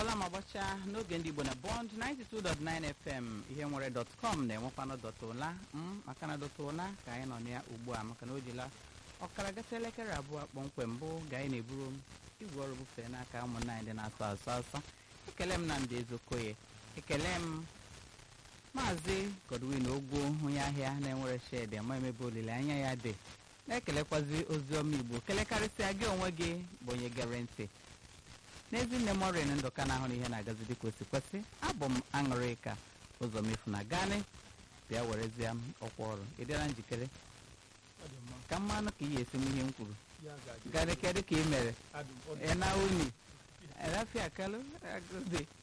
akụọla ma gbachaa n'oge ndị igbo na bond 92.9 fm ihe nwere dọtcọm na-enwekwanụ dọtụla m maka na dọtụla ka anyị nọ na ya ugbu a maka na o jila ọkara gata elekere abụọ kpọmkwem mbụ ga anyị na-eburu m igwe ọrụ bufee n'aka ụmụnna anyị dị na-asọ asọ asọ ekele m na ndị ezokoye ekele m maazị godwin ogwo onye ahịa na-enwere shed ama emebe olileanya ya dị na-ekelekwazi oziọma igbo kelekarịsịa gị onwe gị bụ onye gere ntị n'ezi nne m ọrịa ndụka na ahụ na ihe na-agazi dịka osi kwesị abụ m aṅụrịka ụzọ mefu na gani bịa werezie m ọkwa ọrụ ị dịla njikere ka mmanụ ka ị esi m ihe m kwuru gani kedụ ka ị mere ị na uni erafia kalụ agụzi